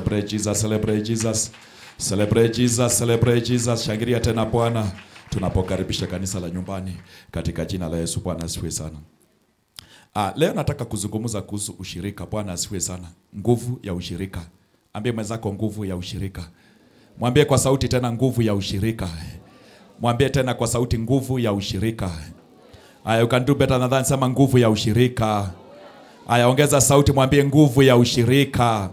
Celebrate Jesus, celebrate Jesus. Celebrate Jesus, celebrate Jesus. Shangilia tena Bwana tunapokaribisha kanisa la nyumbani katika jina la Yesu. Bwana asifiwe sana. Ah, leo nataka kuzungumza kuhusu ushirika. Bwana asifiwe sana. Nguvu ya ushirika. Ambie mwenzako nguvu ya ushirika. Mwambie kwa sauti tena nguvu ya ushirika. Mwambie tena kwa sauti nguvu ya ushirika. Aya, you can do better than that. Sema nguvu ya ushirika. Aya, ongeza sauti, mwambie nguvu ya ushirika.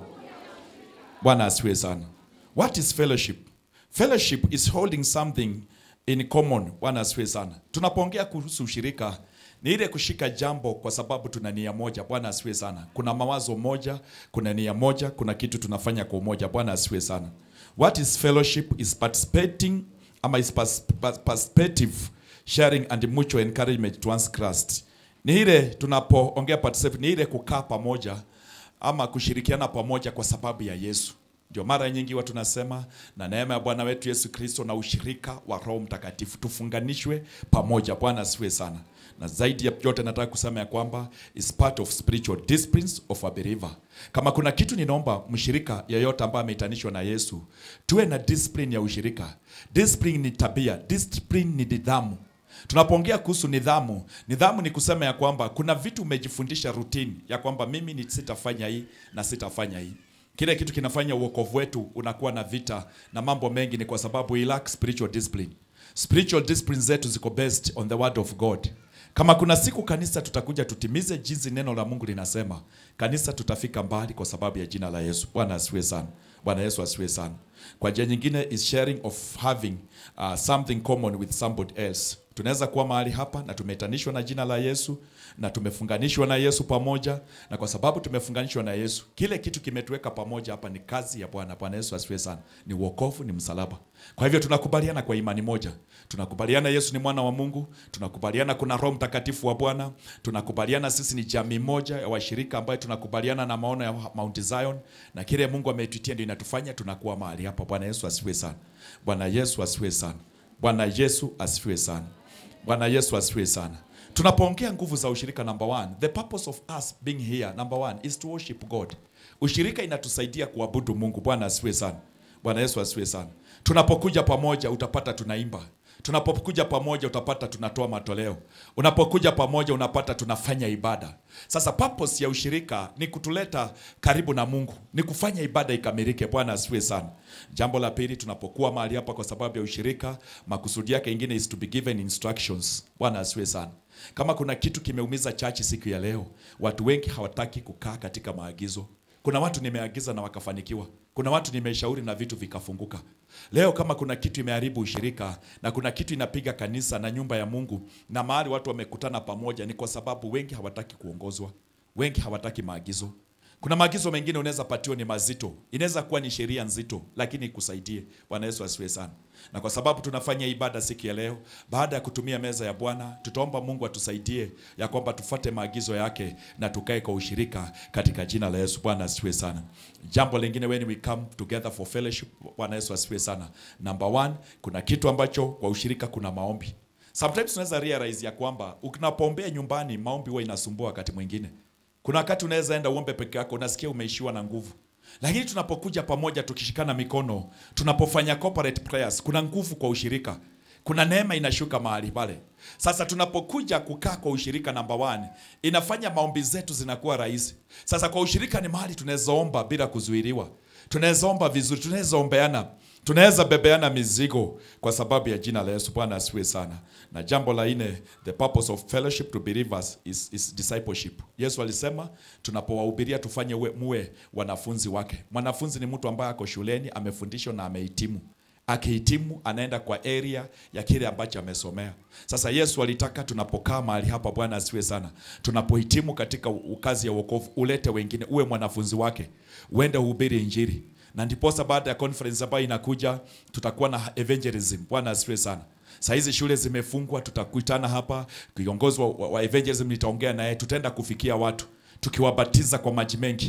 Bwana asifiwe sana. What is fellowship? Fellowship is holding something in common. Bwana asifiwe sana. Tunapoongea kuhusu ushirika ni ile kushika jambo kwa sababu tuna nia moja. Bwana asifiwe sana. Kuna mawazo moja, kuna nia moja, kuna kitu tunafanya kwa umoja. Bwana asifiwe sana. What is fellowship? Is participating ama is pers pers perspective sharing and mutual encouragement to one's Christ. Ni ile tunapoongea participate, ni ile kukaa pamoja ama kushirikiana pamoja kwa sababu ya Yesu. Ndio mara nyingi watu nasema na neema ya Bwana wetu Yesu Kristo na ushirika wa Roho Mtakatifu tufunganishwe pamoja. Bwana asifiwe sana. Na zaidi ya yote nataka kusema ya kwamba is part of spiritual disciplines of a believer. Kama kuna kitu ninaomba mshirika yeyote ambaye ameitanishwa na Yesu, tuwe na discipline ya ushirika. Discipline ni tabia, discipline ni nidhamu. Tunapoongea kuhusu nidhamu, nidhamu ni kusema ya kwamba kuna vitu umejifundisha routine ya kwamba mimi ni sitafanya hii na sitafanya hii. Kile kitu kinafanya uokovu wetu unakuwa na vita na mambo mengi, ni kwa sababu we lack spiritual discipline. Spiritual discipline zetu ziko based on the word of God. Kama kuna siku kanisa tutakuja tutimize jinsi neno la Mungu linasema, kanisa tutafika mbali kwa sababu ya jina la Yesu. Bwana asifiwe sana. Bwana Yesu asifiwe sana. Kwa njia nyingine is sharing of having uh, something common with somebody else. Tunaweza kuwa mahali hapa na tumeitanishwa na jina la Yesu na tumefunganishwa na Yesu pamoja, na kwa sababu tumefunganishwa na Yesu, kile kitu kimetuweka pamoja hapa ni kazi ya Bwana. Bwana Yesu asifiwe sana. Ni wokovu, ni msalaba. Kwa hivyo tunakubaliana kwa imani moja, tunakubaliana Yesu ni mwana wa Mungu, tunakubaliana kuna Roho Mtakatifu wa Bwana, tunakubaliana sisi ni jamii moja ya washirika ambayo tunakubaliana na maono ya Mount Zion, na kile Mungu ametuitia ndio inatufanya tunakuwa mahali hapa. Bwana Yesu asifiwe sana. Bwana Yesu asifiwe sana. Bwana Yesu asifiwe sana. Bwana Yesu asifiwe sana. Tunapoongea nguvu za ushirika, number one, the purpose of us being here, number one, is to worship God. Ushirika inatusaidia kuabudu Mungu. Bwana asifiwe sana. Bwana Yesu asifiwe sana. Tunapokuja pamoja utapata tunaimba. Tunapokuja pamoja utapata tunatoa matoleo. Unapokuja pamoja unapata tunafanya ibada. Sasa purpose ya ushirika ni kutuleta karibu na Mungu, ni kufanya ibada ikamilike. Bwana asifiwe sana. Jambo la pili, tunapokuwa mahali hapa kwa sababu ya ushirika, makusudi yake ingine is to be given instructions. Bwana asifiwe sana. Kama kuna kitu kimeumiza chachi siku ya leo, watu wengi hawataki kukaa katika maagizo. Kuna watu nimeagiza na wakafanikiwa. Kuna watu nimeshauri na vitu vikafunguka. Leo kama kuna kitu imeharibu ushirika na kuna kitu inapiga kanisa na nyumba ya Mungu na mahali watu wamekutana pamoja, ni kwa sababu wengi hawataki kuongozwa, wengi hawataki maagizo. Kuna maagizo mengine unaweza patiwa ni mazito, inaweza kuwa ni sheria nzito, lakini ikusaidie. Bwana Yesu asifiwe sana. Na kwa sababu tunafanya ibada siku ya leo, baada ya kutumia meza ya Bwana, tutaomba Mungu atusaidie ya kwamba tufate maagizo yake na tukae kwa ushirika katika jina la Yesu. Bwana asifiwe sana. Jambo lingine, when we come together for fellowship, Bwana Yesu asifiwe sana. Number one, kuna kitu ambacho kwa ushirika kuna maombi. Sometimes tunaweza realize ya kwamba unapoombea nyumbani, maombi huwa inasumbua wakati mwingine. Kuna wakati unaweza enda uombe peke yako, unasikia umeishiwa na nguvu. Lakini tunapokuja pamoja tukishikana mikono, tunapofanya corporate prayers, kuna nguvu kwa ushirika. Kuna neema inashuka mahali pale. Sasa tunapokuja kukaa kwa ushirika number one, inafanya maombi zetu zinakuwa rahisi. Sasa kwa ushirika ni mahali tunaweza omba bila kuzuiliwa. Tunaweza omba vizuri, tunaweza ombeana. Tunaweza bebeana mizigo kwa sababu ya jina la Yesu. Bwana asifiwe sana. Na jambo la nne, the purpose of fellowship to believers is, is discipleship. Yesu alisema tunapowahubiria tufanye uwe, muwe wanafunzi wake. Mwanafunzi ni mtu ambaye ako shuleni amefundishwa na amehitimu. Akihitimu anaenda kwa area ya kile ambacho amesomea. Sasa Yesu alitaka tunapokaa mahali hapa, Bwana asifiwe sana, tunapohitimu katika kazi ya wokovu, ulete wengine, uwe mwanafunzi wake, uende uhubiri Injili na ndiposa baada ya conference ambayo inakuja tutakuwa na evangelism. Bwana asifiwe sana. Saa hizi shule zimefungwa, tutakutana hapa, kiongozi wa, wa evangelism nitaongea naye, tutaenda kufikia watu tukiwabatiza kwa maji mengi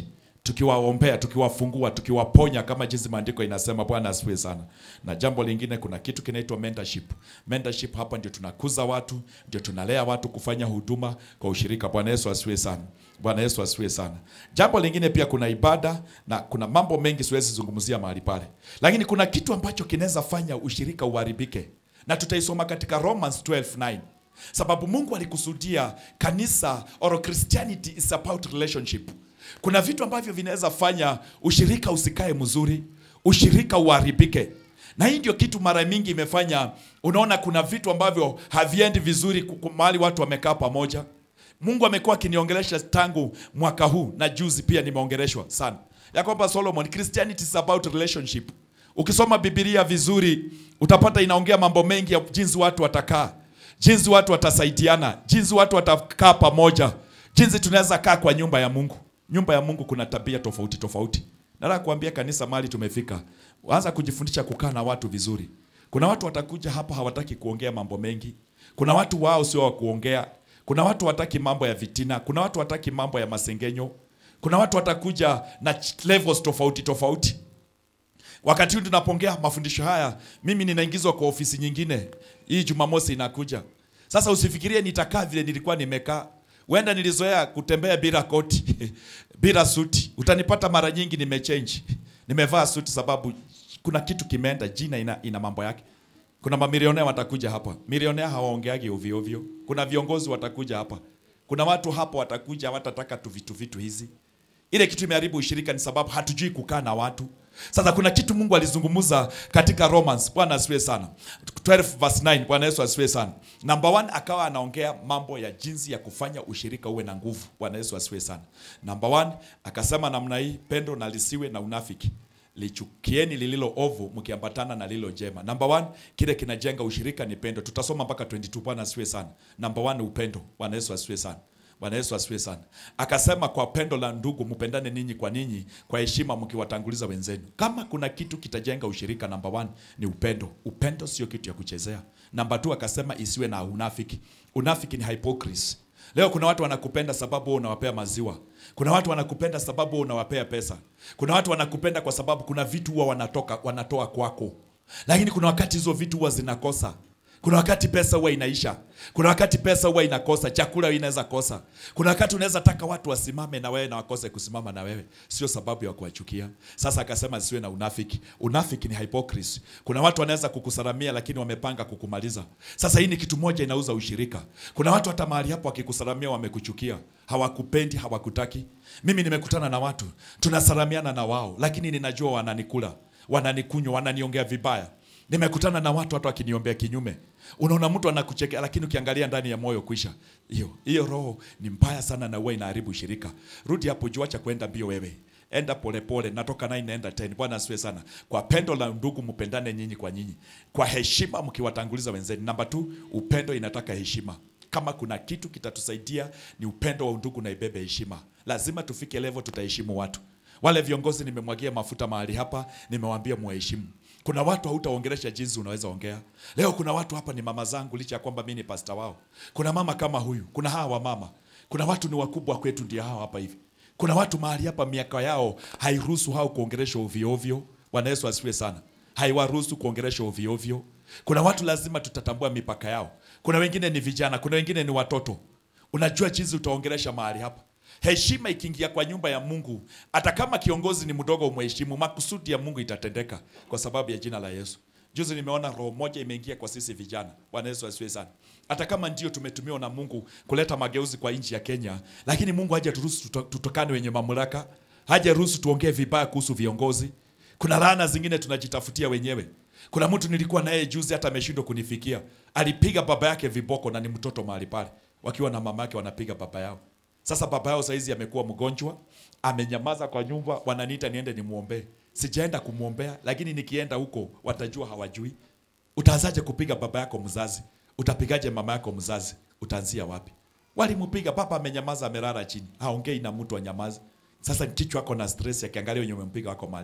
tukiwaombea, tukiwafungua, tukiwaponya kama jinsi maandiko inasema. Bwana asifiwe sana. Na jambo lingine, kuna kitu kinaitwa mentorship. Mentorship hapa ndio tunakuza watu, ndio tunalea watu kufanya huduma kwa ushirika. Bwana Yesu asifiwe sana. Bwana Yesu asifiwe sana. Jambo lingine pia kuna ibada na kuna mambo mengi siwezi zungumzia mahali pale, lakini kuna kitu ambacho kinaweza fanya ushirika uharibike, na tutaisoma katika Romans 12:9 sababu Mungu alikusudia kanisa or Christianity is about relationship. Kuna vitu ambavyo vinaweza fanya ushirika usikae mzuri, ushirika uharibike, na hii ndio kitu mara mingi imefanya unaona kuna vitu ambavyo haviendi vizuri kuku- mahali watu wamekaa pamoja. Mungu amekuwa akiniongelesha tangu mwaka huu na juzi pia nimeongeleshwa sana ya kwamba Solomon, Christianity is about relationship. Ukisoma Biblia vizuri utapata inaongea mambo mengi ya jinsi watu watakaa, jinsi watu watasaidiana, jinsi watu watakaa pamoja, jinsi tunaweza kaa kwa nyumba ya Mungu. Nyumba ya Mungu kuna tabia tofauti tofauti. Nataka kuambia kanisa mahali tumefika, anza kujifundisha kukaa na watu vizuri. Kuna watu watakuja hapa hawataki kuongea mambo mengi. Kuna watu wao sio wa kuongea. Kuna watu wataki mambo ya vitina. Kuna watu wataki mambo ya masengenyo. Kuna watu watakuja na ch- levels tofauti tofauti. Wakati huu tunapongea mafundisho haya, mimi ninaingizwa kwa ofisi nyingine. Hii Jumamosi inakuja. Sasa usifikirie nitakaa vile nilikuwa nimekaa. Wenda nilizoea kutembea bila koti, bila suti. Utanipata mara nyingi nimechange. Nimevaa suti sababu kuna kitu kimeenda, jina ina, ina mambo yake. Kuna mamilionea watakuja hapa. Milionea hawaongeagi ovyo ovyo. Kuna viongozi watakuja hapa. Kuna watu hapa watakuja watataka tu vitu vitu hizi. Ile kitu imeharibu ushirika ni sababu hatujui kukaa na watu. Sasa kuna kitu Mungu alizungumza katika Romans. Bwana asifiwe sana. 12 verse 9. Bwana Yesu asifiwe sana. Number one, akawa anaongea mambo ya jinsi ya kufanya ushirika uwe na nguvu. Bwana Yesu asifiwe sana. Number one, akasema namna hii, pendo na lisiwe na unafiki lichukieni lililo ovu mkiambatana na lililo jema. Number one, kile kinajenga ushirika ni pendo. Tutasoma mpaka 22. Bwana asifiwe sana. Number one, upendo. Bwana Yesu asifiwe sana. Bwana Yesu asifiwe sana. Akasema kwa pendo la ndugu mpendane ninyi kwa ninyi kwa heshima mkiwatanguliza wenzenu. Kama kuna kitu kitajenga ushirika, number one ni upendo. Upendo sio kitu ya kuchezea. Number two akasema isiwe na unafiki. Unafiki ni hypocrisy. Leo kuna watu wanakupenda sababu wewe unawapea maziwa. Kuna watu wanakupenda sababu wewe unawapea pesa. Kuna watu wanakupenda kwa sababu kuna vitu huwa wanatoka wanatoa kwako. Lakini kuna wakati hizo vitu huwa zinakosa. Kuna wakati pesa huwa inaisha. Kuna wakati pesa huwa inakosa, chakula inaweza kosa. Kuna wakati unaweza taka watu wasimame na wewe na wakose kusimama na wewe, sio sababu ya kuwachukia. Sasa akasema siwe na unafiki. Unafiki ni hypocrisy. Kuna watu wanaweza kukusalamia lakini wamepanga kukumaliza. Sasa hii ni kitu moja inauza ushirika. Kuna watu hata mahali hapo wakikusalamia wamekuchukia, hawakupendi, hawakutaki. Mimi nimekutana na watu tunasalamiana na wao, lakini ninajua wananikula, wananikunywa, wananiongea vibaya. Nimekutana na watu hata wakiniombea kinyume. Unaona mtu anakuchekea lakini ukiangalia ndani ya moyo kwisha. Hiyo hiyo roho ni mbaya sana na huwa inaharibu shirika. Rudi hapo juu, acha kwenda mbio wewe. Enda polepole pole, natoka 9 naenda 10. Bwana asifiwe sana. Kwa pendo la ndugu mpendane nyinyi kwa nyinyi. Kwa heshima mkiwatanguliza wenzenu. Namba 2, upendo inataka heshima. Kama kuna kitu kitatusaidia ni upendo wa undugu na ibebe heshima. Lazima tufike level tutaheshimu watu. Wale viongozi nimemwagia mafuta mahali hapa, nimewaambia muheshimu. Kuna watu hautaongelesha jinsi unaweza ongea. Leo kuna watu hapa ni mama zangu licha ya kwamba mimi ni pasta wao. Kuna mama kama huyu, kuna hawa mama. Kuna watu ni wakubwa kwetu ndio hawa hapa hivi. Kuna watu mahali hapa miaka yao hairuhusu hao kuongelesha ovyo ovyo. Bwana Yesu asifiwe sana. Haiwaruhusu kuongelesha ovyo ovyo. Kuna watu lazima tutatambua mipaka yao. Kuna wengine ni vijana, kuna wengine ni watoto. Unajua jinsi utaongelesha mahali hapa. Heshima ikiingia kwa nyumba ya Mungu, hata kama kiongozi ni mdogo, umheshimu, makusudi ya Mungu itatendeka kwa sababu ya jina la Yesu. Juzi nimeona roho moja imeingia kwa sisi vijana. Bwana Yesu asifiwe sana. Hata kama ndio tumetumiwa na Mungu kuleta mageuzi kwa nchi ya Kenya, lakini Mungu hajaruhusu tuto- tutokane wenye mamlaka, hajaruhusu tuongee vibaya kuhusu viongozi. Kuna laana zingine tunajitafutia wenyewe. Kuna mtu nilikuwa naye juzi, hata ameshindwa kunifikia. Alipiga baba yake viboko na ni mtoto mahali pale, wakiwa na mama yake wanapiga baba yao. Sasa baba yao saizi amekuwa mgonjwa, amenyamaza kwa nyumba, wananiita niende nimwombee. Sijaenda kumwombea, lakini nikienda huko watajua hawajui. Utaanzaje kupiga baba yako mzazi? Utapigaje mama yako mzazi? Utaanzia wapi? Walimpiga baba, amenyamaza, amelala chini, haongei na mtu anyamaze. Sasa kichwa ako na stress, akiangalia wenye umempiga wako mahali pale.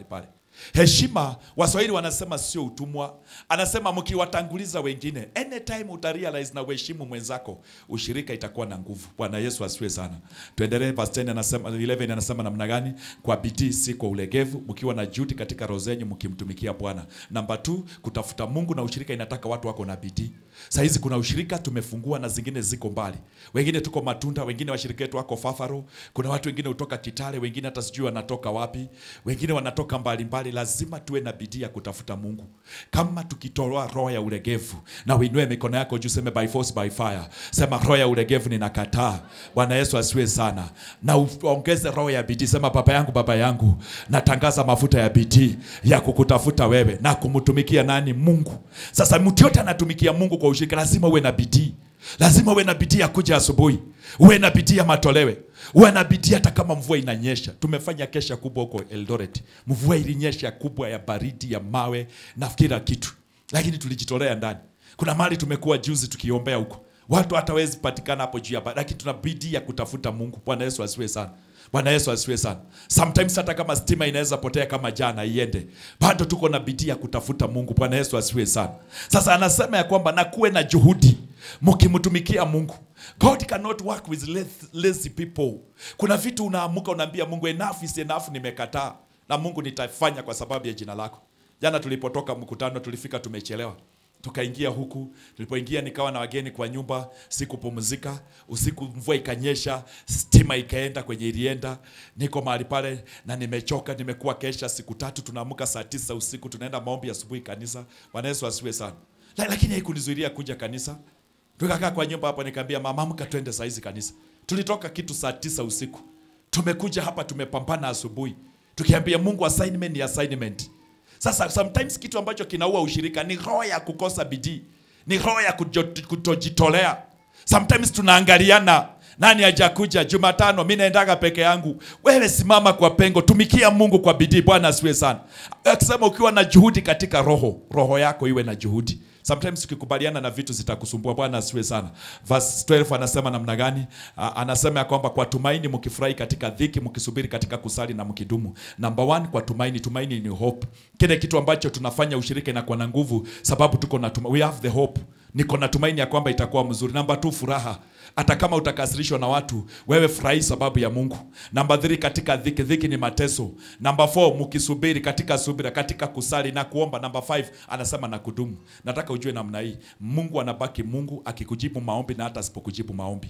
Heshima, Waswahili wanasema sio utumwa. Anasema mkiwatanguliza wengine, anytime utarealize na uheshimu mwenzako, ushirika itakuwa na nguvu. Bwana Yesu asifiwe sana. Tuendelee, verse 10 anasema 11 anasema namna gani? Kwa bidii si kwa ulegevu, mkiwa na juhudi katika roho zenyu mkimtumikia Bwana. Namba 2, kutafuta Mungu na ushirika inataka watu wako na bidii. Saa hizi kuna ushirika tumefungua na zingine ziko mbali. Wengine tuko Matunda, wengine washirika wetu wako Fafaro, kuna watu wengine kutoka Kitale, wengine hata sijui wanatoka wapi, wengine wanatoka mbali mbali. Lazima tuwe na bidii ya kutafuta Mungu. Kama tukitoa roho ya ulegevu, na uinue mikono yako juu, seme by force by fire, sema roho ya ulegevu ninakataa. Bwana Yesu asiwe sana, na uongeze roho ya bidii. Sema baba yangu, baba yangu, natangaza mafuta ya bidii ya kukutafuta wewe na kumtumikia nani? Mungu. Sasa mtu yote anatumikia Mungu kwa ushirika, lazima uwe na bidii lazima uwe na bidii ya kuja asubuhi, uwe na bidii ya matolewe, uwe na bidii hata kama mvua inanyesha. Tumefanya kesha kubwa huko Eldoret, mvua ilinyesha kubwa ya baridi ya mawe na kila kitu, lakini tulijitolea ndani. Kuna mahali tumekuwa juzi tukiombea huko, watu hatawezi patikana hapo juu ya baridi, lakini tuna bidii ya kutafuta Mungu. Bwana Yesu asiwe sana. Bwana Yesu asifiwe sana. Sometimes hata kama stima inaweza potea kama jana iende, bado tuko na bidii ya kutafuta Mungu. Bwana Yesu asifiwe sana. Sasa anasema ya kwamba na kuwe na juhudi mkimtumikia Mungu. God cannot work with lazy- lazy people. Kuna vitu unaamuka unaambia Mungu enough is enough, nimekataa na Mungu nitafanya kwa sababu ya jina lako. Jana tulipotoka mkutano tulifika tumechelewa tukaingia huku. Tulipoingia nikawa na wageni kwa nyumba, sikupumzika. Usiku mvua ikanyesha, stima ikaenda kwenye ilienda. Niko mahali pale na nimechoka, nimekuwa kesha siku tatu. Tunaamka saa tisa usiku, tunaenda maombi asubuhi kanisa. Bwana Yesu asifiwe sana. La- Lakini haikunizuilia kuja kanisa. Tukakaa kwa nyumba hapo, nikaambia mama, amka twende saa hizi kanisa. Tulitoka kitu saa tisa usiku, tumekuja hapa, tumepambana asubuhi, tukiambia Mungu assignment ni assignment. Sasa sometimes kitu ambacho kinaua ushirika ni roho ya kukosa bidii, ni roho ya kujo- kutojitolea. Sometimes tunaangaliana nani hajakuja Jumatano, mi naendaga peke yangu. Wewe simama kwa pengo, tumikia Mungu kwa bidii. Bwana asiwe sana. Akisema ukiwa na juhudi katika roho, roho yako iwe na juhudi. Sometimes ukikubaliana na vitu zitakusumbua. Bwana asiwe sana. Verse 12 anasema namna gani? A- Anasema ya kwamba kwa tumaini mkifurahi katika dhiki, mkisubiri katika kusali na mkidumu. Number one, kwa tumaini. Tumaini ni hope. Kile kitu ambacho tunafanya ushirika inakuwa na nguvu, sababu tuko na tuma, we have the hope. Niko na tumaini ya kwamba itakuwa mzuri. Namba two, furaha. Hata kama utakasirishwa na watu, wewe furahi sababu ya Mungu. Namba 3 katika dhiki, dhiki ni mateso. Namba 4 mkisubiri katika subira, katika kusali na kuomba. Namba 5 anasema na kudumu. Nataka ujue namna hii, Mungu anabaki Mungu akikujibu maombi na hata asipokujibu maombi.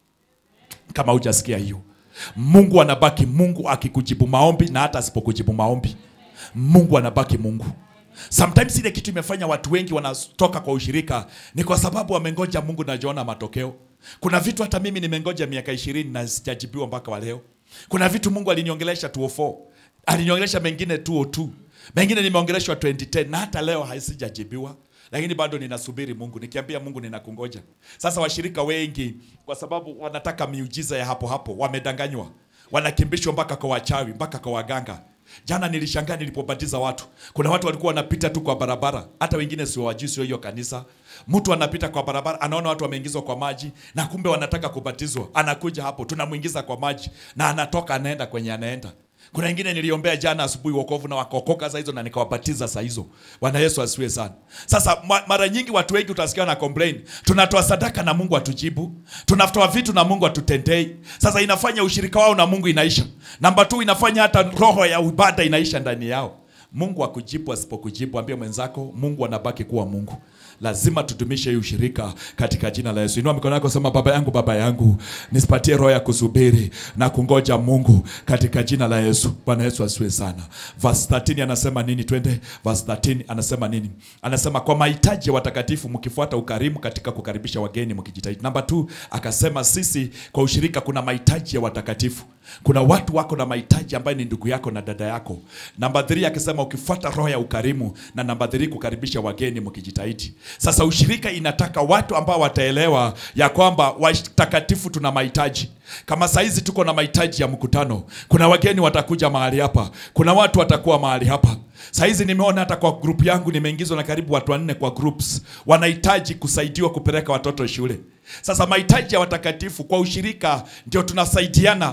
Kama hujasikia hiyo, Mungu anabaki Mungu akikujibu maombi na hata asipokujibu maombi. Mungu anabaki Mungu. Sometimes ile kitu imefanya watu wengi wanatoka kwa ushirika ni kwa sababu wamengoja Mungu na jaona matokeo. Kuna vitu hata mimi nimengoja miaka ishirini na sijajibiwa mpaka wa leo. Kuna vitu Mungu aliniongelesha 204, aliniongelesha mengine 202, mengine nimeongeleshwa 2010 na hata leo haisijajibiwa lakini bado ninasubiri Mungu, nikiambia Mungu ninakungoja. Sasa washirika wengi, kwa sababu wanataka miujiza ya hapo hapo, wamedanganywa, wanakimbishwa mpaka kwa wachawi, mpaka kwa waganga. Jana nilishangaa nilipobatiza watu, kuna watu walikuwa wanapita tu kwa barabara, hata wengine sio wajui, sio hiyo kanisa. Mtu anapita kwa barabara, anaona watu wameingizwa kwa maji, na kumbe wanataka kubatizwa. Anakuja hapo, tunamwingiza kwa maji, na anatoka, anaenda kwenye anaenda kuna wengine niliombea jana asubuhi wokovu na wakaokoka saa hizo na nikawabatiza saa hizo. Bwana Yesu asiwe sana. Sasa ma- mara nyingi watu wengi utasikia na complain, tunatoa sadaka na Mungu atujibu, tunatoa vitu na Mungu atutendei. Sasa inafanya ushirika wao na Mungu inaisha. Namba tu inafanya hata roho ya ibada inaisha ndani yao. Mungu akujibu, asipokujibu ambie mwenzako, Mungu anabaki kuwa Mungu. Lazima tudumishe hii ushirika katika jina la Yesu. Inua mikono yako, sema baba yangu, baba yangu, nisipatie roho ya kusubiri na kungoja Mungu katika jina la Yesu. Bwana Yesu asiwe sana. Verse 13 anasema nini? Twende verse 13 anasema nini? Anasema kwa mahitaji ya watakatifu mkifuata ukarimu katika kukaribisha wageni mkijitahidi. Namba 2 akasema sisi kwa ushirika kuna mahitaji ya watakatifu. Kuna watu wako na mahitaji ambayo ni ndugu yako na dada yako. Namba 3 akisema ukifuata roho ya ukarimu, na namba 3 kukaribisha wageni mkijitahidi. Sasa ushirika inataka watu ambao wataelewa ya kwamba watakatifu tuna mahitaji. Kama saizi tuko na mahitaji ya mkutano, kuna wageni watakuja mahali hapa, kuna watu watakuwa mahali hapa. Saizi nimeona hata kwa group yangu nimeingizwa na karibu watu wanne kwa groups, wanahitaji kusaidiwa kupeleka watoto shule. Sasa mahitaji ya watakatifu kwa ushirika ndio tunasaidiana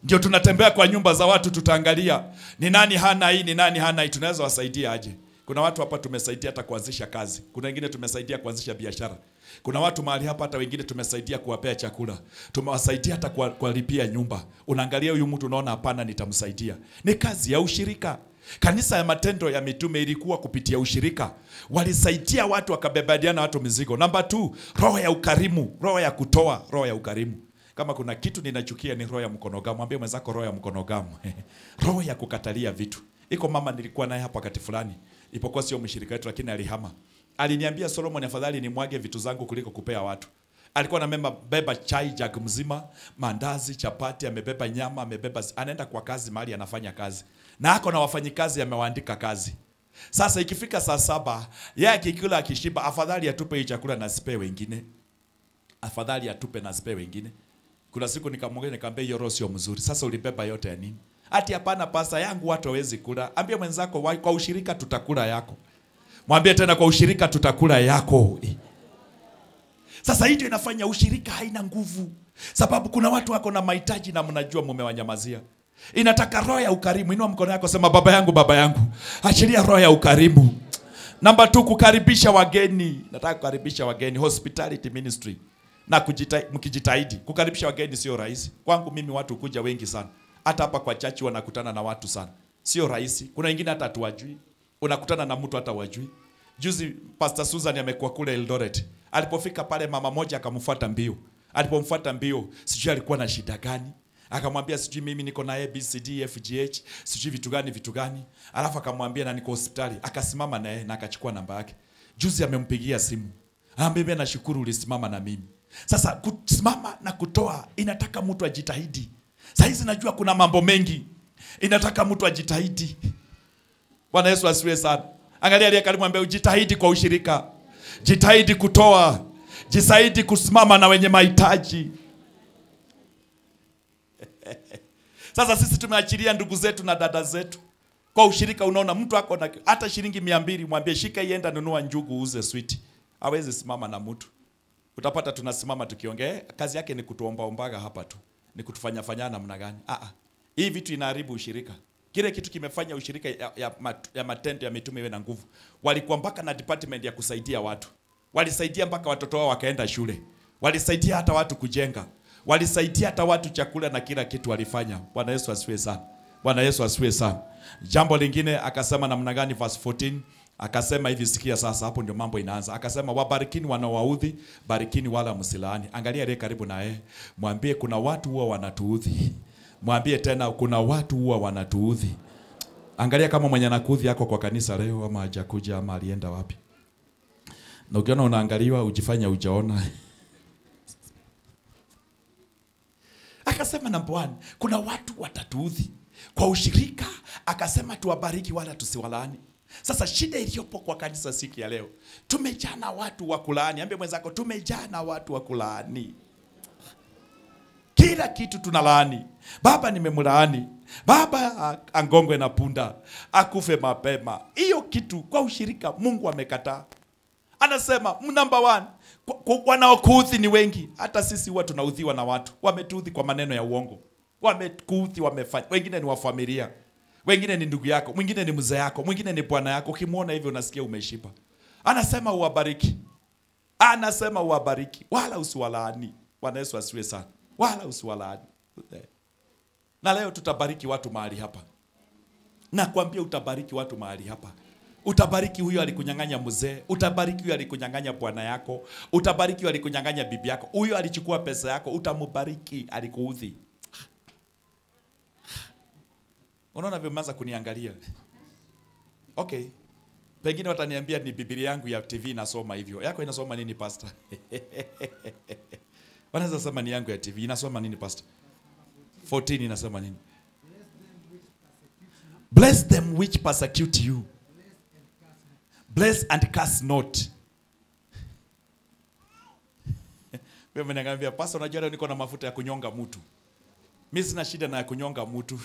Ndio tunatembea kwa nyumba za watu, tutaangalia ni nani hana hii, ni nani hana hii, tunaweza wasaidia aje? Kuna watu hapa tumesaidia hata kuanzisha kazi, kuna wengine tumesaidia kuanzisha biashara, kuna watu mahali hapa hata wengine tumesaidia kuwapea chakula, tumewasaidia hata kuwa- kuwalipia nyumba. Unaangalia huyu mtu unaona, hapana, nitamsaidia. Ni kazi ya ushirika. Kanisa ya Matendo ya Mitume ilikuwa kupitia ushirika, walisaidia watu, wakabebadiana watu mizigo. Namba tu, roho ya ukarimu, roho ya kutoa, roho ya ukarimu. Kama kuna kitu ninachukia ni roho ya mkonogamu. Mwambie mwenzako roho ya mkonogamu. roho ya kukatalia vitu. Iko mama nilikuwa naye hapa wakati fulani, ipokuwa sio mshirika wetu, lakini alihama. Aliniambia Solomon, afadhali nimwage vitu zangu kuliko kupea watu. Alikuwa na beba chai jug mzima, mandazi, chapati, amebeba nyama, amebeba, anaenda kwa kazi mahali anafanya kazi, na ako na wafanyikazi amewaandika kazi. Sasa ikifika saa saba, yeye akikula akishiba, afadhali atupe hii chakula na sipe wengine, afadhali atupe na sipe wengine. Kuna siku nikamwambia, nikamwambia hiyo roho sio mzuri. Sasa ulibeba yote ya nini? Ati hapana, pasa yangu watu hawezi kula. Ambia mwenzako wa- kwa ushirika tutakula yako. Mwambie tena kwa ushirika tutakula yako. Sasa hii ndio inafanya ushirika haina nguvu, sababu kuna watu wako na mahitaji na mnajua mumewanyamazia. Inataka roho ya ukarimu. Inua mkono yako, sema baba yangu, baba yangu, achilia roho ya ukarimu. Namba tu, kukaribisha wageni. Nataka kukaribisha wageni, hospitality ministry na kujita, mkijitahidi kukaribisha wageni sio rahisi. Kwangu mimi watu kuja wengi sana, hata hapa kwa chachi wanakutana na watu sana, sio rahisi. Kuna wengine hata hatuwajui, unakutana na mtu hata wajui. Juzi Pastor Susan amekuwa kule Eldoret, alipofika pale mama moja akamfuata mbio. Alipomfuata mbio, sijui alikuwa na shida gani, akamwambia sijui mimi niko na ABCD FGH sijui vitu gani vitu gani, alafu akamwambia na niko hospitali. Akasimama naye na akachukua namba yake. Juzi amempigia simu, anambia nashukuru ulisimama na mimi. Sasa kusimama na kutoa inataka mtu ajitahidi. Saa hizi najua kuna mambo mengi, inataka mtu ajitahidi. Bwana Yesu asifiwe sana. Angalia aliye karibu, mwambie ujitahidi kwa ushirika, jitahidi kutoa, jitahidi kusimama na wenye mahitaji. Sasa sisi tumeachilia ndugu zetu na dada zetu kwa ushirika. Unaona mtu ako na hata shilingi mia mbili, mwambie shika, ienda nunua njugu, uze switi. Hawezi simama na mtu utapata tunasimama tukiongea, eh, kazi yake ni kutuombaombaga hapa tu, ni kutufanya fanya namna gani? Ah, ah. Hii vitu inaharibu ushirika. Kile kitu kimefanya ushirika ya, ya, mat, ya matendo ya mitume iwe na nguvu. Walikuwa mpaka na department ya kusaidia watu, walisaidia mpaka watoto wao wakaenda shule, walisaidia hata watu kujenga, walisaidia hata watu chakula na kila kitu walifanya. Bwana Yesu asifiwe sana. Bwana Yesu asifiwe sana. Jambo lingine akasema namna gani? Verse 14 akasema hivi, sikia sasa, hapo ndio mambo inaanza. Akasema wabarikini wanaowaudhi, barikini wala msilaani. Angalia aliye karibu na yeye, mwambie kuna watu huwa wanatuudhi. Mwambie tena kuna watu huwa wanatuudhi. Angalia kama mwenye anakuudhi yako kwa kanisa leo, ama hajakuja ama alienda wapi. Na ukiona unaangaliwa, ujifanya ujaona. Akasema namba one, kuna watu watatuudhi kwa ushirika. Akasema tuwabariki wala tusiwalaani. Sasa shida iliyopo kwa kanisa siku ya leo, tumejaa na watu wa kulaani. Ambie mwenzako, tumejaa na watu wa kulaani. Kila kitu tunalaani. Baba nimemlaani, baba a- angongwe na punda, akufe mapema. Hiyo kitu kwa ushirika Mungu amekataa. Anasema number one, kwa- kwa- wanaokuudhi ni wengi. Hata sisi huwa tunaudhiwa na watu, wametuudhi kwa maneno ya uongo, wamekuudhi, wamefanya. Wengine ni wa familia, wengine ni ndugu yako, mwingine ni mzee yako, mwingine ni bwana yako. Ukimwona hivyo unasikia umeshiba. Anasema uwabariki, anasema uwabariki, wala usiwalaani. Bwana Yesu asiwe sana, wala usiwalaani. Na leo tutabariki watu mahali hapa, nakwambia utabariki watu mahali hapa. Utabariki huyo alikunyang'anya mzee, utabariki huyo alikunyang'anya bwana yako, utabariki huyo alikunyang'anya bibi yako, huyo alichukua pesa yako, utamubariki alikuudhi. Unaona vile mmeanza kuniangalia. Okay. Pengine wataniambia ni Biblia yangu ya TV inasoma hivyo. Yako inasoma nini pastor? Wanaweza sema ni yangu ya TV inasoma nini pastor? 14 inasema nini? Bless them which persecute you. Bless and curse not. Wewe mnaniambia pastor, unajua leo niko na mafuta ya kunyonga mtu. Mimi sina shida na ya kunyonga mtu.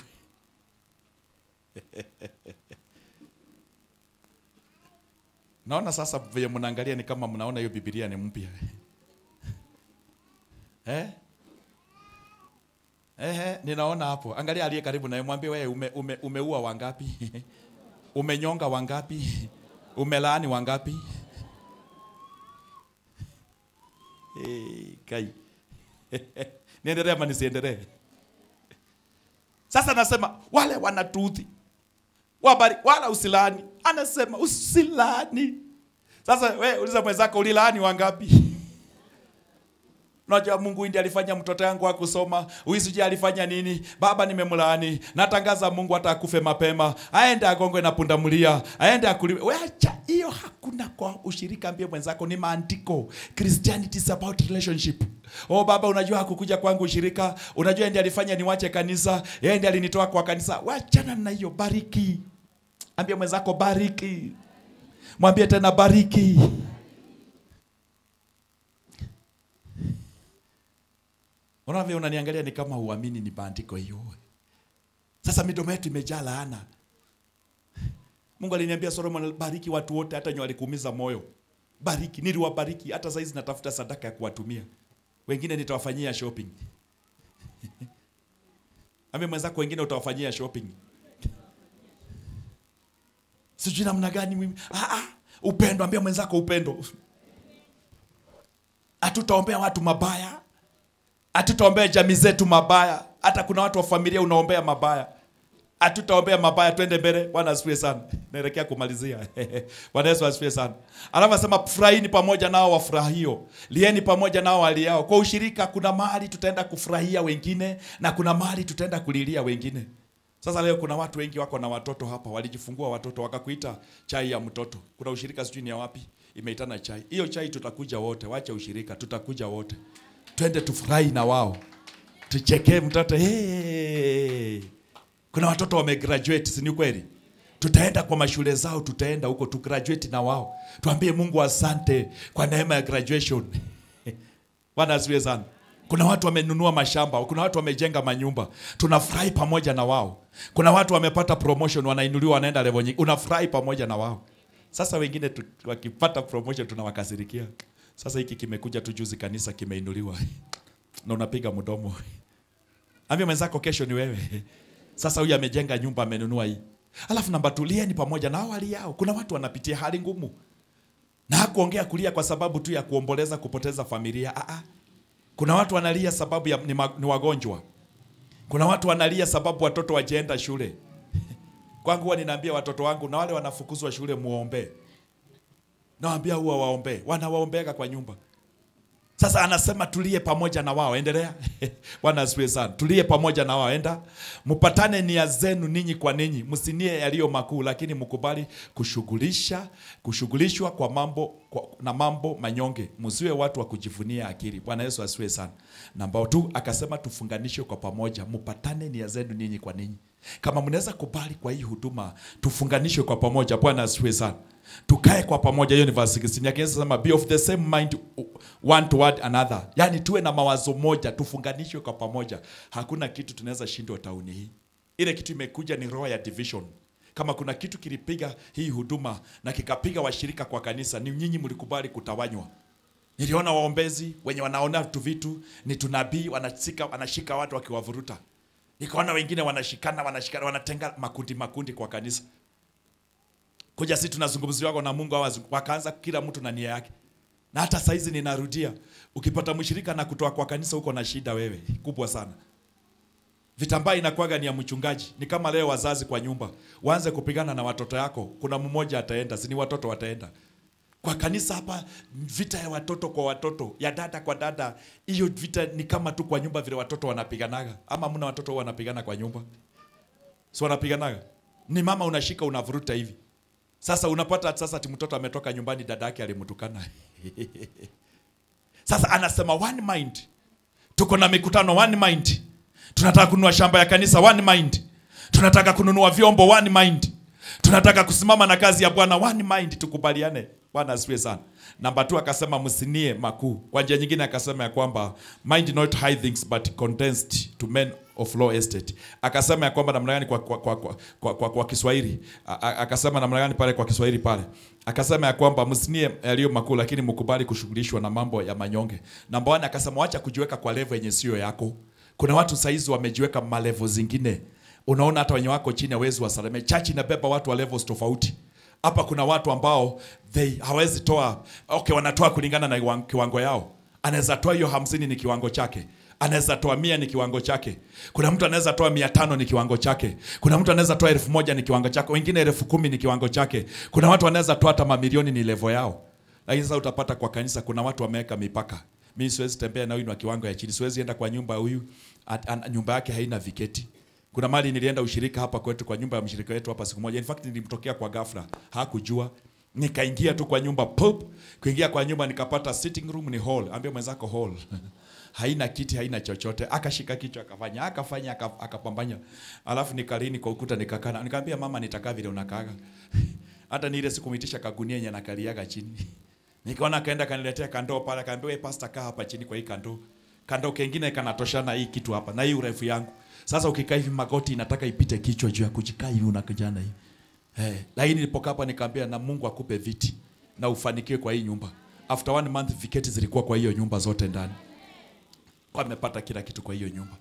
Naona sasa vile mnaangalia ni kama mnaona hiyo Biblia ni mpya. eh? Eh, ninaona hapo. Angalia aliye karibu naye, mwambie wewe ume, ume, umeua wangapi? Umenyonga wangapi? Umelaani wangapi? Hey, kai. Niendelee ama nisiendelee? Sasa nasema wale wanatuudhi wabari wala usilani, anasema usilani. Sasa we uliza mwenzako, ulilaani wangapi? Unajua Mungu ndiye alifanya mtoto yangu akusoma, huyu sijui alifanya nini. Baba nimemlaani, natangaza Mungu hata akufe mapema, aende agongwe na pundamilia, aende akuliwe. Wewe acha hiyo, hakuna kwa ushirika. Ambie mwenzako ni maandiko. Christianity is about relationship. Oh baba, unajua hakukuja kwangu ushirika, unajua ndiye alifanya niwache kanisa, yeye ndiye alinitoa kwa kanisa. Wachana na hiyo, bariki. Ambie mwenzako bariki, mwambie tena bariki. Unaona vile unaniangalia ni kama uamini ni maandiko hiyo. Sasa midomo yetu imejaa laana. Mungu aliniambia Solomon, bariki watu wote, hata wenye walikuumiza moyo. Bariki, niliwabariki. Hata saizi natafuta sadaka ya kuwatumia wengine, nitawafanyia shopping. Ambia mwenzako, wengine utawafanyia shopping. Sijui namna gani mimi. Ah, ah, upendo. Ambia mwenzako upendo. Hatutaombea watu mabaya hatutaombea jamii zetu mabaya. Hata kuna watu wa familia unaombea mabaya, hatutaombea mabaya. Twende mbele. Bwana asifiwe sana. Naelekea kumalizia. Bwana Yesu asifiwe sana. Alafu asema furahini pamoja nao wafurahio, lieni pamoja nao waliao. Kwa ushirika, kuna mahali tutaenda kufurahia wengine na kuna mahali tutaenda kulilia wengine. Sasa leo kuna watu wengi wako na watoto hapa, walijifungua watoto wakakuita chai ya mtoto. Kuna ushirika sijui ni ya wapi, imeitana chai. Hiyo chai tutakuja wote, wacha ushirika, tutakuja wote twende tufurahi na wao, tuchekee mtoto hey. Kuna watoto wamegraduate, si ni kweli? Tutaenda kwa mashule zao, tutaenda huko tu graduate na wao, tuambie Mungu asante kwa neema ya graduation. Bwana asifiwe sana. Kuna watu wamenunua mashamba, kuna watu wamejenga manyumba, tunafurahi pamoja na wao. Kuna watu wamepata promotion, wanainuliwa, wanaenda level nyingine, unafurahi pamoja na wao. Sasa wengine tu, wakipata promotion tunawakasirikia. Sasa hiki kimekuja tu juzi, kanisa kimeinuliwa na unapiga mdomo. Ambia mwenzako kesho ni wewe. Sasa huyu amejenga nyumba, amenunua hii. Alafu namba tulieni pamoja na hali yao. Kuna watu wanapitia hali ngumu, na hakuongea kulia kwa sababu tu ya kuomboleza kupoteza familia. Aa, kuna watu wanalia sababu ya, ni, ma, ni wagonjwa. Kuna watu wanalia sababu watoto wajeenda shule. Kwangu huwa ninaambia watoto wangu na wale wanafukuzwa shule, muombee Nawaambia huwa waombee, wanawaombeaga kwa nyumba. Sasa anasema tulie pamoja na wao, endelea. Bwana asifiwe sana. Tulie pamoja na wao, enda mpatane nia zenu ninyi kwa ninyi, msinie yaliyo makuu, lakini mkubali kushughulisha kushughulishwa kwa mambo kwa, na mambo manyonge, msiwe watu wa kujivunia akili. Bwana Yesu asifiwe sana. Namba tu akasema tufunganishwe kwa pamoja, mpatane nia zenu ninyi kwa ninyi. Kama mnaweza kubali kwa hii huduma, tufunganishwe kwa pamoja. Bwana asifiwe sana tukae kwa pamoja. Hiyo ni verse 16 yake inasema be of the same mind one toward another, yani tuwe na mawazo moja, tufunganishwe kwa pamoja. Hakuna kitu tunaweza shindwa tauni hii. Ile kitu imekuja ni roho ya division. Kama kuna kitu kilipiga hii huduma na kikapiga washirika kwa kanisa, ni nyinyi mlikubali kutawanywa. Niliona waombezi wenye wanaona tu vitu ni tunabii, wanashika wanashika watu wakiwavuruta. Nikaona wengine wanashikana wanashikana wanatenga makundi makundi kwa kanisa kuja sisi tunazungumziwa na Mungu awazi, wakaanza kila mtu na nia yake. Na hata saizi ninarudia, ukipata mshirika na kutoa kwa kanisa huko na shida wewe kubwa sana. Vitambaa inakuwaga ni ya mchungaji. Ni kama leo wazazi kwa nyumba waanze kupigana na watoto yako, kuna mmoja ataenda, si ni watoto wataenda. Kwa kanisa hapa vita ya watoto kwa watoto, ya dada kwa dada, hiyo vita ni kama tu kwa nyumba vile watoto wanapiganaga. Ama mna watoto wanapigana kwa nyumba? Si wanapiganaga? Ni mama unashika unavuruta hivi. Sasa unapata sasa ati mtoto ametoka nyumbani, dada yake alimtukana. Sasa anasema one mind, tuko na mikutano one mind, tunataka kununua shamba ya kanisa one mind, tunataka kununua vyombo one mind, tunataka kusimama na kazi ya Bwana one mind, tukubaliane. Bwana asifiwe sana. Namba tu akasema msinie makuu. Kwa njia nyingine akasema ya kwamba mind not high things but condensed to men of low estate. Akasema ya kwamba namna gani kwa, kwa, kwa, kwa, kwa, kwa, kwa Kiswahili. A- a- Akasema namna gani pale kwa Kiswahili pale. Akasema ya kwamba msinie yaliyo makuu lakini mkubali kushughulishwa na mambo ya manyonge. Namba 1 akasema wacha kujiweka kwa level yenye sio yako. Kuna watu saizi wamejiweka malevo zingine, unaona hata wenye wako chini hawezi wasalimia. Church inabeba watu wa levels tofauti. Hapa kuna watu ambao they hawezi toa, okay, wanatoa kulingana na iwan- kiwango yao. Anaweza toa hiyo hamsini ni kiwango chake, anaweza toa mia ni kiwango chake. Kuna mtu anaweza toa mia tano ni kiwango chake. Kuna mtu anaweza toa elfu moja ni kiwango chake, wengine elfu kumi ni kiwango chake. Kuna watu wanaweza toa hata mamilioni ni levo yao. Lakini sasa utapata kwa kanisa kuna watu wameweka mipaka. Mimi siwezi tembea na huyu ni wa kiwango ya chini, siwezi enda kwa nyumba ya huyu, at- an- nyumba yake haina viketi. Kuna mali nilienda ushirika hapa kwetu kwa nyumba ya mshirika wetu hapa siku moja. In fact nilimtokea kwa ghafla, hakujua. Nikaingia tu kwa nyumba pop, kuingia kwa nyumba nikapata sitting room ni hall. Ambia mwenzako hall. haina kiti, haina chochote. Akashika kichwa akafanya, akafanya aka- akapambanya. Alafu nikalini kwa ukuta nikakana. Nikamwambia mama nitakaa vile unakaaga. Hata ni ile sikumitisha kagunia yenye nakaliaga chini. Nikaona akaenda kaniletea kandoo pale, akaambia wewe pastor kaa hapa chini kwa hii kandoo. Kandoo kengine kanatoshana hii kitu hapa na hii urefu yangu. Sasa ukikaa hivi magoti inataka ipite kichwa juu ya kujikaa hivi unakujana hivi. Eh, lakini nilipokaa hapa nikaambia na Mungu akupe viti na ufanikiwe kwa hii nyumba. After one month viketi zilikuwa kwa hiyo nyumba zote ndani. Kwa amepata kila kitu kwa hiyo nyumba.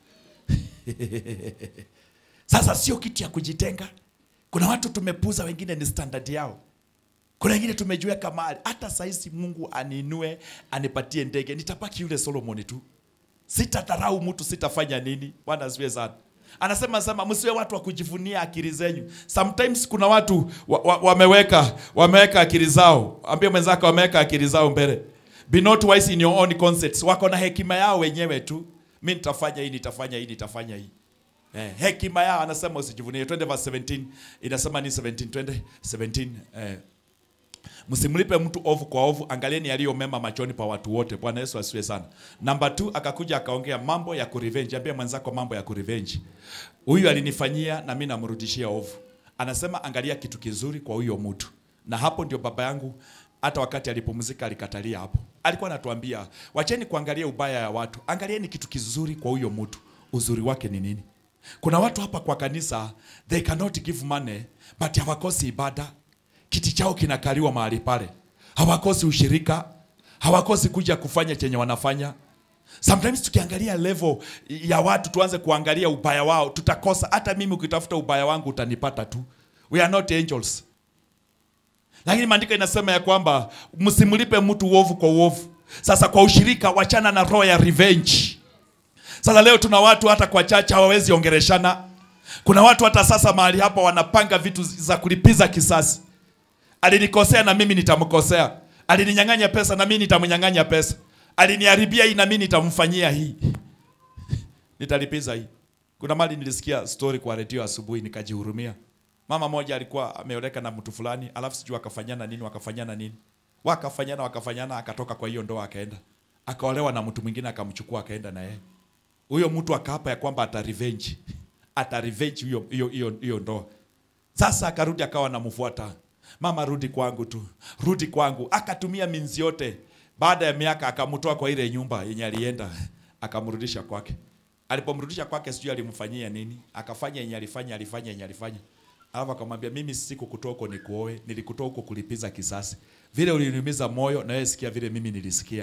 Sasa sio kitu ya kujitenga. Kuna watu tumepuza, wengine ni standard yao. Kuna wengine tumejiweka mahali, hata saizi Mungu aninue anipatie ndege, nitabaki yule Solomon tu, sitadharau mtu, sitafanya nini. Bwana asifiwe sana. Anasema sema, msiwe watu wa kujivunia akili zenyu. Sometimes kuna watu wa, wa, wameweka wameweka akili zao, ambie mwenzako wameweka akili zao mbele. Be not wise in your own concepts. Wako na hekima yao wenyewe tu, mi nitafanya hii, nitafanya hii, nitafanya hii. Eh, hekima yao anasema usijivunie. Twende verse 17. Inasema ni 17, twende 17. Eh, Msimlipe mtu ovu kwa ovu, angalieni yaliyo mema machoni pa watu wote. Bwana Yesu asifiwe sana. Namba 2 akakuja akaongea mambo ya kurevenge. Ambia mwenzako mambo ya kurevenge. Huyu alinifanyia na mimi namrudishia ovu. Anasema angalia kitu kizuri kwa huyo mtu. Na hapo ndio baba yangu hata wakati alipumzika alikatalia hapo. Alikuwa anatuambia, wacheni kuangalia ubaya ya watu. Angalieni kitu kizuri kwa huyo mtu. Uzuri wake ni nini? Kuna watu hapa kwa kanisa they cannot give money but hawakosi ibada kiti chao kinakaliwa mahali pale, hawakosi ushirika, hawakosi kuja kufanya chenye wanafanya. Sometimes tukiangalia level ya watu tuanze kuangalia ubaya wao, tutakosa. Hata mimi ukitafuta ubaya wangu utanipata tu. We are not angels. Lakini maandiko inasema ya kwamba msimlipe mtu uovu kwa uovu. Sasa kwa ushirika, wachana na roho ya revenge. Sasa leo tuna watu hata kwa chacha hawawezi ongereshana. Kuna watu hata sasa mahali hapa wanapanga vitu za kulipiza kisasi. Alinikosea na mimi nitamkosea. Alininyang'anya pesa na mimi nitamnyang'anya pesa. Aliniharibia hii na mimi nitamfanyia hii. Nitalipiza hii. Kuna mali nilisikia story kwa redio asubuhi nikajihurumia. Mama moja alikuwa ameoleka na mtu fulani, alafu sijui akafanyana nini, wakafanyana nini. Wakafanyana wakafanyana, akatoka kwa hiyo ndoa akaenda. Akaolewa na mtu mwingine akamchukua akaenda na yeye. Huyo mtu akaapa ya kwamba ata revenge. Ata revenge hiyo hiyo hiyo hiyo ndoa. Sasa akarudi akawa anamfuata. Mama, rudi kwangu tu, rudi kwangu. Akatumia minzi yote. Baada ya miaka akamtoa kwa ile nyumba yenye alienda, akamrudisha kwake. Alipomrudisha kwake, sijui alimfanyia nini, akafanya yenye alifanya, alifanya yenye alifanya. Alafu akamwambia, mimi sikukutoa huko nikuoe, nilikutoa huko kulipiza kisasi. Vile uliniumiza moyo, na wewe sikia vile mimi nilisikia.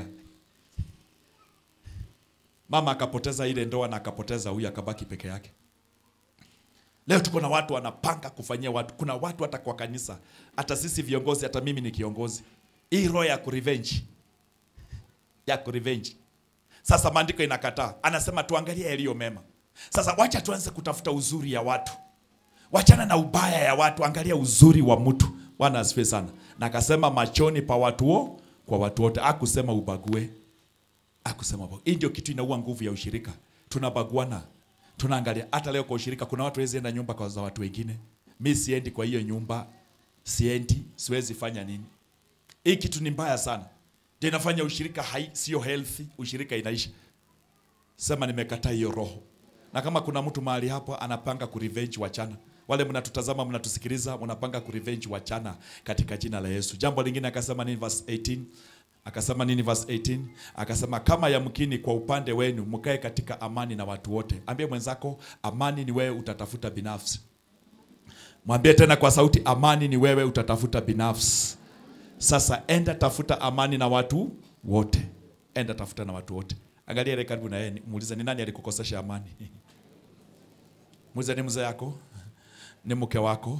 Mama akapoteza ile ndoa na akapoteza huyu, akabaki peke yake. Leo tuko na watu wanapanga kufanyia watu. Kuna watu hata kwa kanisa, hata sisi viongozi, hata mimi ni kiongozi, hii roho ya kurevenge, ya kurevenge. Sasa maandiko inakataa, anasema tuangalie yaliyo mema. Sasa wacha tuanze kutafuta uzuri ya watu, wachana na ubaya ya watu, angalia uzuri wa mtu. Bwana asifiwe sana. Na akasema machoni pa watu wo, kwa watu wote, akusema ubague, akusema ubague. Hii ndio kitu inaua nguvu ya ushirika, tunabaguana tunaangalia hata leo kwa ushirika, kuna watu wezi enda nyumba kwa za watu wengine. Mi siendi kwa hiyo nyumba, siendi, siwezi fanya nini. Hii kitu ni mbaya sana, ndio inafanya ushirika hai, sio healthy, ushirika inaisha. Sema nimekataa hiyo roho, na kama kuna mtu mahali hapo anapanga kurevenge, wachana. Wale mnatutazama mnatusikiliza, mnapanga kurevenge, wachana katika jina la Yesu. Jambo lingine akasema nini, verse 18 Akasema nini verse 18? Akasema kama yamkini kwa upande wenu mkae katika amani na watu wote. Ambie mwenzako amani ni wewe utatafuta binafsi. Mwambie tena kwa sauti amani ni wewe utatafuta binafsi. Sasa enda tafuta amani na watu wote. Enda tafuta na watu wote. Angalia ile karibu na yeye, muulize ni nani alikukosesha amani. Muulize ni mzee yako, ni mke wako,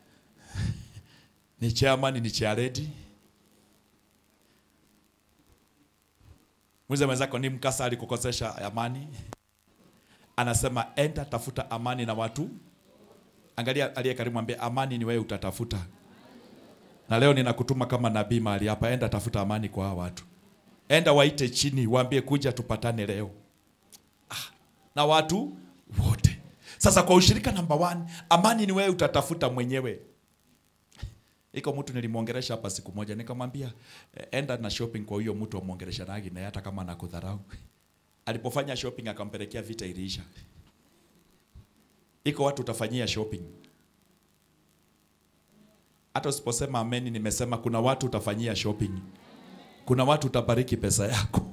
ni chairman, ni chairlady. Muulize mwenzako ni mkasa alikukosesha amani. Anasema enda tafuta amani na watu. Angalia aliye karibu, mwambie amani ni wewe utatafuta. Na leo ninakutuma kama nabii mahali hapa, enda tafuta amani kwa hawa watu. Enda waite chini, waambie kuja tupatane leo. Ah, na watu wote. Sasa kwa ushirika namba one, amani ni wewe utatafuta mwenyewe. Iko mtu nilimwongelesha hapa siku moja, nikamwambia eh, enda na shopping kwa huyo mtu amwongelesha nagi na hata kama anakudharau. Alipofanya shopping akampelekea vita iliisha. Iko watu utafanyia shopping. Hata usiposema ameni, nimesema kuna watu utafanyia shopping. Kuna watu utabariki pesa yako.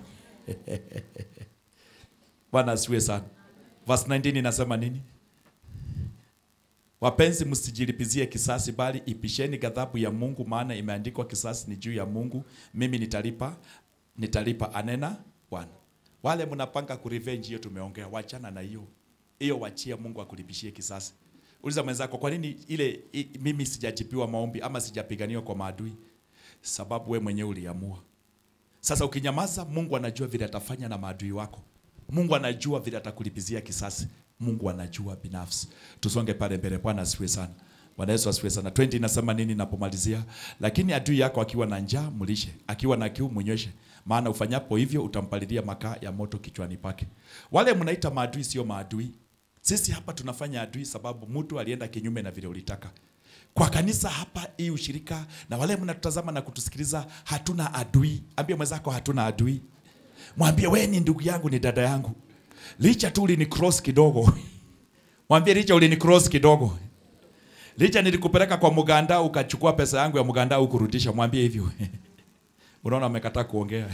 Bwana asiwe sana. Verse 19 inasema nini? Wapenzi, msijilipizie kisasi, bali ipisheni ghadhabu ya Mungu, maana imeandikwa, kisasi ni juu ya Mungu, mimi nitalipa, nitalipa, anena Bwana. Wale mnapanga kurevenge, hiyo tumeongea, wachana na hiyo hiyo, wachia Mungu akulipishie kisasi. Uliza mwenzako, kwa nini ile i, mimi sijajibiwa maombi ama sijapiganiwa kwa maadui? Sababu we mwenyewe uliamua. Sasa ukinyamaza, Mungu anajua vile atafanya na maadui wako. Mungu anajua vile atakulipizia kisasi. Mungu anajua binafsi. Tusonge pale mbele. Bwana asifiwe sana. Bwana Yesu asifiwe sana. 20 inasema nini napomalizia? Lakini adui yako akiwa na njaa mlishe, akiwa na kiu mnyweshe, maana ufanyapo hivyo utampalilia makaa ya moto kichwani pake. Wale mnaita maadui sio maadui. Sisi hapa tunafanya adui sababu mtu alienda kinyume na vile ulitaka. Kwa kanisa hapa hii ushirika na wale mnatutazama na kutusikiliza, hatuna adui. Ambia mwenzako hatuna adui. Mwambie wewe ni ndugu yangu, ni dada yangu. Licha tu ulini cross kidogo. Mwambie licha ulini cross kidogo. Licha nilikupeleka kwa mganda ukachukua pesa yangu ya mganda ukurudisha. Mwambie hivyo. Unaona amekataa kuongea.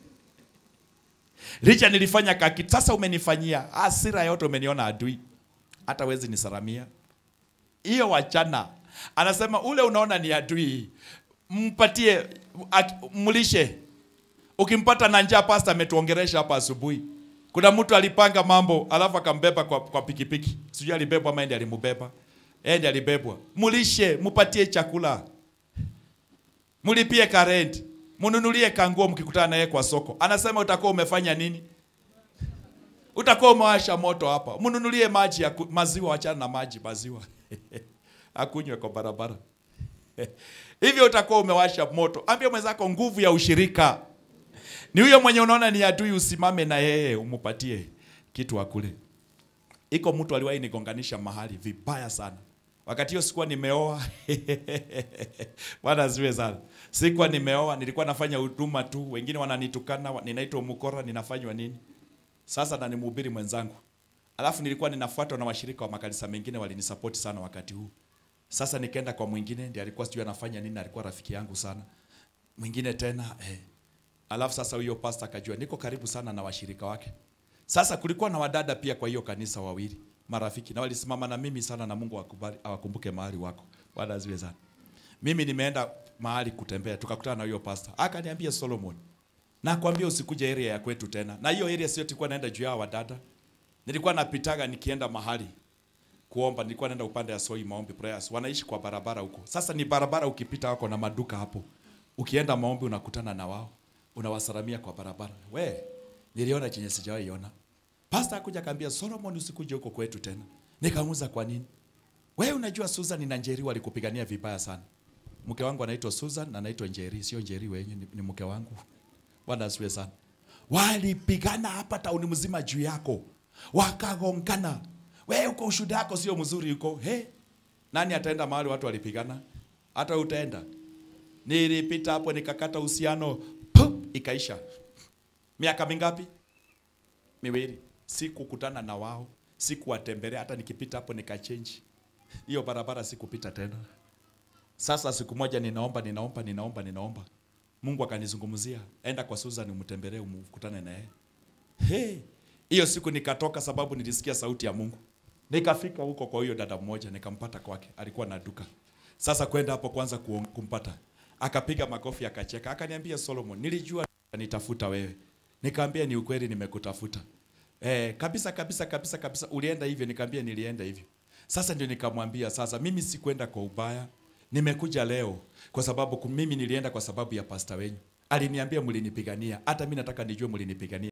Licha nilifanya kaki, sasa umenifanyia hasira yote, umeniona adui, hata wezi nisaramia hiyo. Wachana, anasema ule unaona ni adui, mpatie ak- mlishe. Ukimpata na njaa, pasta ametuongeresha hapa asubuhi. Kuna mtu alipanga mambo alafu akambeba kwa, kwa pikipiki, sijui alibebwa ama ndiye alimbeba, yeye ndiye alibebwa. Mlishe, mpatie chakula, mlipie karenti mnunulie kanguo mkikutana naye kwa soko. Anasema utakuwa umefanya nini? Utakuwa umewasha moto hapa. Mnunulie maji ya ku- maziwa, wachana na maji, maziwa akunywe kwa barabara hivyo utakuwa umewasha moto. Ambia mwenzako nguvu ya ushirika ni huyo mwenye unaona ni adui, usimame na yeye umupatie kitu akule. Iko mtu aliwahi nigonganisha mahali vibaya sana. Wakati hiyo sikuwa nimeoa. Bwana asiwe sana. Sikuwa nimeoa, nilikuwa nafanya huduma tu. Wengine wananitukana, wa- ninaitwa mkora, ninafanywa nini? Sasa na nimhubiri mwenzangu. Alafu nilikuwa ninafuatwa na washirika wa makanisa mengine walinisupport sana wakati huu. Sasa nikaenda kwa mwingine ndiye alikuwa sijui anafanya nini, alikuwa rafiki yangu sana. Mwingine tena eh. Alafu sasa huyo pastor akajua niko karibu sana na washirika wake. Sasa kulikuwa na wadada pia kwa hiyo kanisa wawili marafiki na walisimama na mimi sana, na Mungu akubali awakumbuke mahali wako. Bwana asifiwe sana. Mimi nimeenda mahali kutembea, tukakutana na huyo pastor, akaniambia Solomon, nakwambia usikuje area ya kwetu tena. Na hiyo area sio tulikuwa naenda juu ya wadada, nilikuwa napitaga nikienda mahali kuomba, nilikuwa naenda upande ya Soi maombi prayers, wanaishi kwa barabara huko. Sasa ni barabara, ukipita wako na maduka hapo, ukienda maombi unakutana na wao, unawasalamia kwa barabara. We, niliona chenye sijawahi ona. Pastor akuja akaambia Solomon, usikuje huko kwetu tena. Nikamuuza kwa nini? Wewe unajua Susan na Njeri walikupigania vibaya sana. Mke wangu anaitwa Susan na anaitwa Njeri, sio Njeri wenyewe ni, ni mke wangu. Bwana asifiwe sana. Walipigana hapa tauni mzima juu yako. Wakagongana. Wewe uko ushuhuda wako sio mzuri huko. He? Nani ataenda mahali watu walipigana? Hata utaenda. Nilipita hapo nikakata uhusiano, pup, ikaisha. Miaka mingapi? Miwili. Sikukutana na wao, sikuwatembelea, hata nikipita hapo nikachange. Hiyo barabara sikupita tena. Sasa siku moja ninaomba, ninaomba, ninaomba, ninaomba. Mungu akanizungumzia, enda kwa Susan umtembelee, umkutane na yeye. Hey, hiyo siku nikatoka sababu nilisikia sauti ya Mungu. Nikafika huko kwa huyo dada mmoja, nikampata kwake, alikuwa na duka. Sasa kwenda hapo kwanza kuom- kumpata, akapiga makofi akacheka, akaniambia Solomon, nilijua nitafuta wewe. Nikaambia ni ukweli nimekutafuta. Eh, kabisa kabisa kabisa kabisa ulienda hivyo nikaambia nilienda hivyo. Sasa ndio nikamwambia sasa mimi sikwenda kwa ubaya. Nimekuja leo kwa sababu ku- mimi nilienda kwa sababu ya pasta wenyu. Aliniambia mlinipigania. Hata mimi nataka nijue mlinipigania.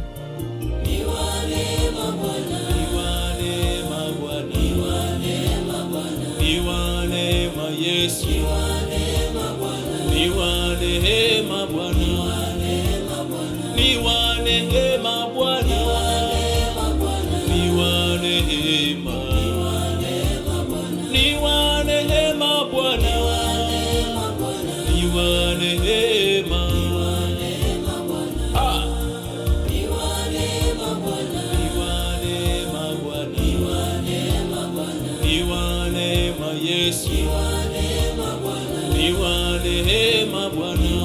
Iwa neema Yesu, Iwa neema Bwana, Iwa neema Bwana, Iwa neema Bwana, Iwa neema, Iwa neema Bwana, Iwa neema, Ah! Iwa neema Bwana, Iwa neema Yesu, Iwa neema Bwana,